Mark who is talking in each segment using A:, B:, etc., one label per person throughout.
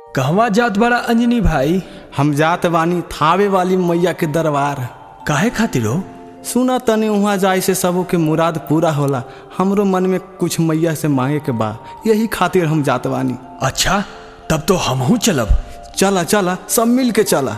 A: कहवा जात बड़ा अंजनी भाई
B: हम जात बानी थावे वाली मैया के दरबार
A: काहे खातिर हो
B: सुना तनी वहाँ जाए से सबो के मुराद पूरा होला हमरो मन में कुछ मैया से मांगे के बा यही खातिर हम जात बानी
A: अच्छा तब तो हमहू चलब
B: चला चला सब मिल के चला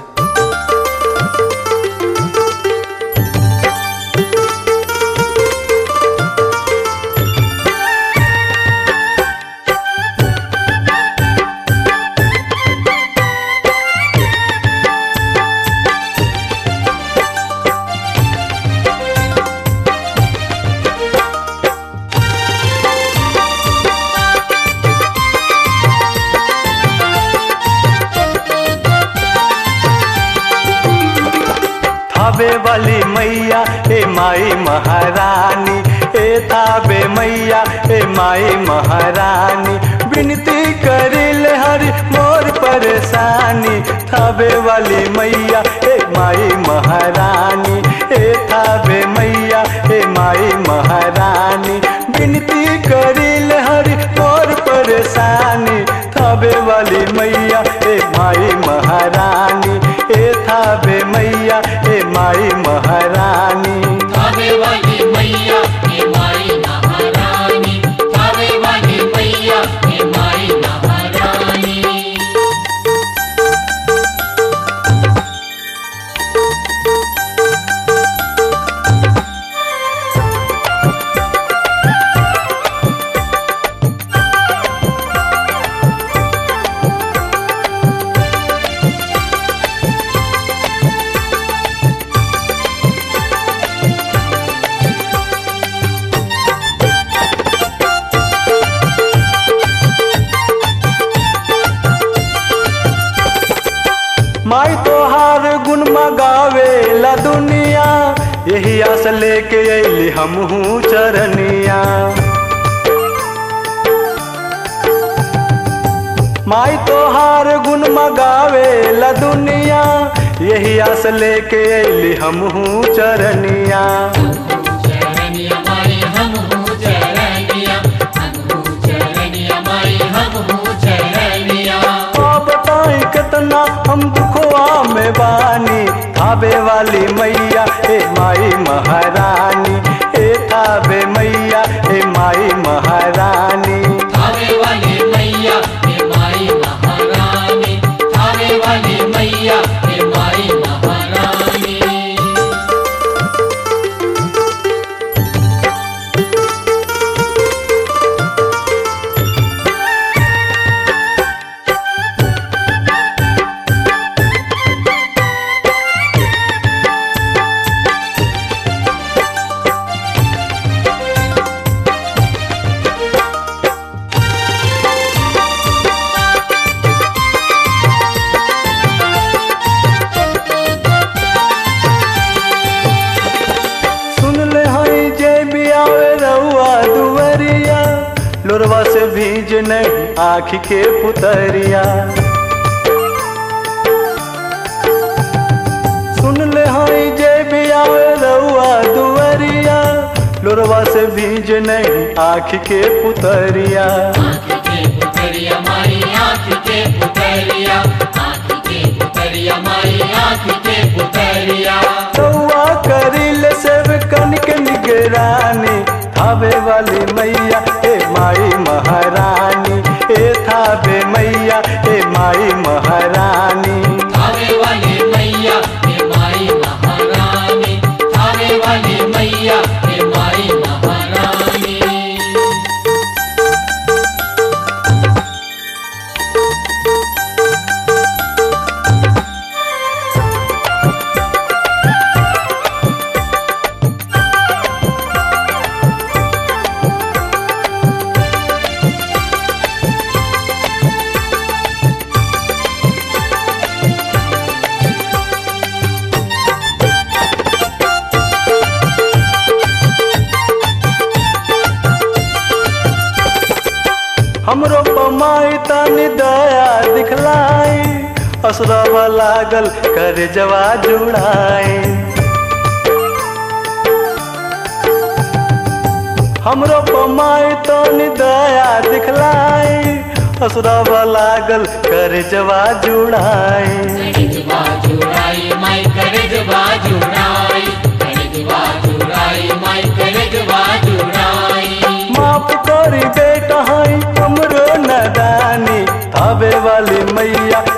C: थावे वाली मैया ए माई महारानी ए थावे मैया ए माई महारानी विनती करिल हरि मोर परेशानी थावे वाली मैया ए माई महारानी ए थावे मैया ए माई महारानी विनती करिल हरि मोर परेशानी थावे वाली मैया ए माई महारानी ए थावे मैया ए माई महारानी
D: थावे वाली मैया हे माई महारानी थावे वाली मैया हे माई महारानी
C: माई तोहार गुण मगावे ला दुनिया यही आस लेके अली हमहू चरनिया माई तोहार गुण मगावे ला दुनिया यही आस लेके अली हमहू चरनिया
D: चरनिया माई हम हूँ चरनिया हम हूँ चरनिया माई हम हूँ चरनिया
C: आ बताई कितना हम दुखवा में बानी थावे वाली मैया ए माई महारानी ए थावे मैया ए माई महारानी
D: थावे वाली मैया हे माई महारानी थावे वाली मैया हे माई महारानी
C: सुन ले हई जे भी आवे रउआ दुवरिया लोरवा से भीज नहीं आँख के पुतरिया सुन ले हई जे भी आवे रउआ दुवरिया लोरवा से भीज नहीं आँख के पुतरिया
D: आँख के पुतरिया माई आँख के पुतरिया आँख के पुतरिया माई आँख के पुतरिया
C: रउआ करिल सेव कनिक निगरानी थावे वाली मैया ए माई महारानी ए थावे मैया ए माई महारानी
D: थावे वाली मैया हे माई महारानी थावे वाली मैया हे माई महारानी
C: हमरो पमाई तनी दया दिखलाई असरवा लागल कर जवा जुड़ाई हमरो पमाई तनी दया दिखलाई असुरावा लागल कर जवा जुड़ाए
D: करिजवा जुड़ाई माई करिजवा जुड़ाई करिजवा जुड़ाई माई करिजवा जुड़ाई
C: माफ करी बेटा हाई हमरो नदानी थावे वाली मैया